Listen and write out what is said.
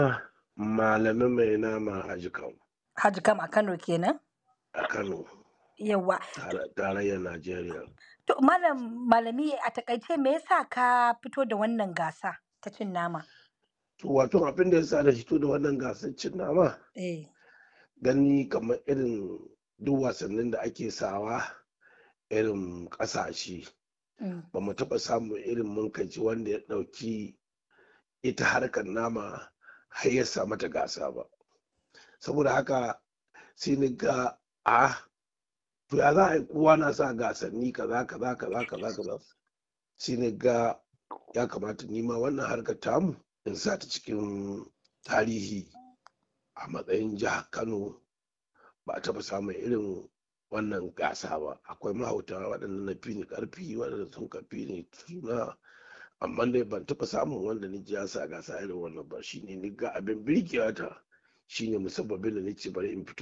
Malamin mai nama Haji Kam Haji Kam a Kano kenan? a Kano, Yawwa. tare- tarayyar Najeriya. To malam malami a takaice me yasa ka fito da wannan gasa ta cin nama? To wato abin da ya sa da fito da wannan gasar cin nama Eh. gani kamar irin duk wasannin da ake sawa irin ƙasashe Mm. ba mu taɓa samun irin munkaci wanda ya ɗauki ita harkar nama har ya sa mata gasa ba saboda haka sai ni ga a to ya za a yi kowa na sa gasanni kaza kaza kaza kaza kaza sai ni ga ya kamata nima wannan harkar tamu in sa ta cikin tarihi a matsayin jihar kano ba a taɓa samun irin wannan gasa ba akwai mahauta waɗanda na fi ni ƙarfi waɗanda sun ka fi ni suna amma dai ban taɓa samun wanda ni ji ya sa gasa irin wannan ba shine ni ga abin birgewa ta shine musabbabin da ni ce bari in fito